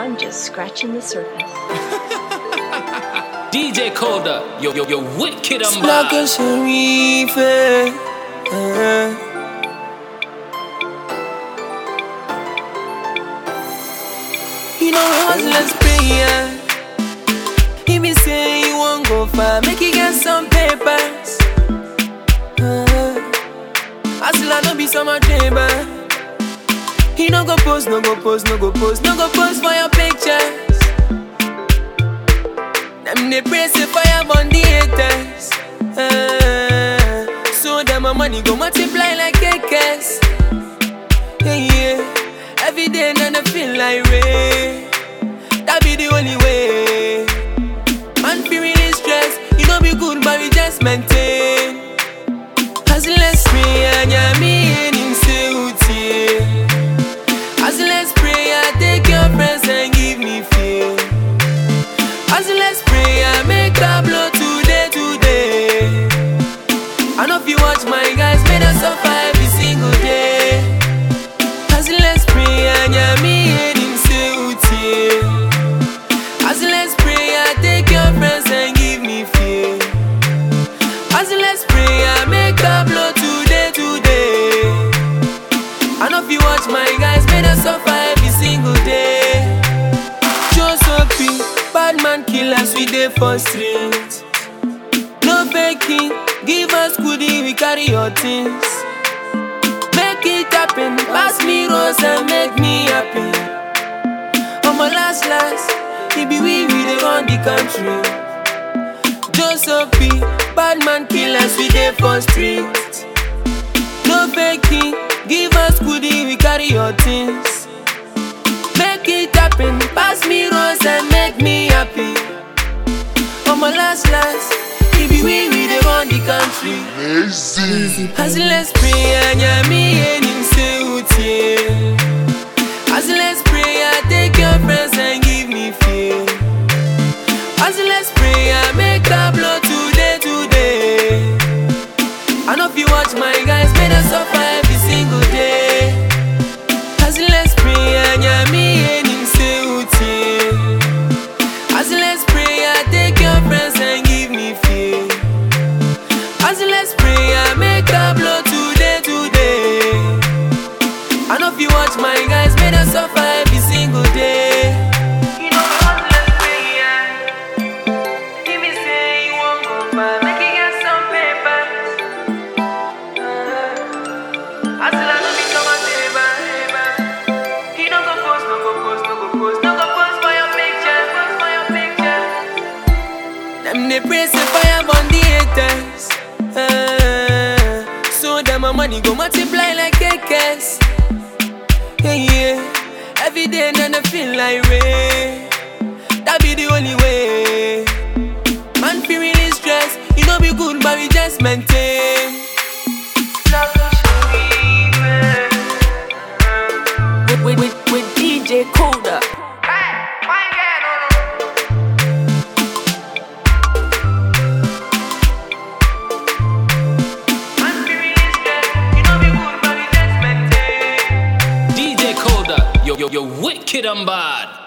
I'm just scratching the surface. DJ Coda, yo yo yo wicked and Black bad. and Sharif. eh, eh. You know we hustlers pray, yeah. He be say you won't go far, make you get some papers. Uh, hustler no be summer chamber. He no go post, no go post, no go post, no go post for your pictures. Them they pray say fire on the haters. Uh, so them my money go multiply like cakes. Yeah, yeah. Every day then I feel like rain. That be the only way. Man feel really stressed. You know be good, but we just maintain. As let's pray and yeah, me and him say uti. As let's pray, I take your friends and give me fear. As let's pray, I make a blow today, today. I know if you watch my guys, made us suffer every single day. As let's pray, and yeah, me and him say uti. As let's pray, I take your friends and give me fear. As let's pray, I make a blow today, today. I know if you watch my guys, made us suffer every single day. Joseph bad man killers, we dey for street. No faking, give us goodie, we carry your things. Make it happen, pass me rose and make me happy. On my last last, it be we, we dey run the country. Joseph bad man killers, we dey for street. No faking, give us goodie, we carry your things. Make it happen, pass me rose and make me happy. On my last last, it be we, we dey run the country. As let's pray and yeah, me and him say uti. As let's pray, I take your friends and give me fear. As let's pray, I make a blow today, today. I know if you watch my guys, made us suffer every single day. As let's pray, and yeah, me and him say uti. As let's pray, I take your friends and give me fear. As let's pray, I make a blow today, today. I know if you watch my guys, made us suffer every single day. You know we hustlers pray, yeah. Give me say you won't go far, make you get some papers. Hustle no be come and labor, labor. He no go post, no go post, no go post, no go post for your picture, post for your picture. Them they pray say fire on the haters. Uh, so them my money go multiply like cakes. Yeah, yeah. Every day then I feel like rain. That be the only way. Man feel really stressed. You know be good, but we just maintain. with, with, with, with DJ Coda. DJ Coda, yo yo yo wicked and bad.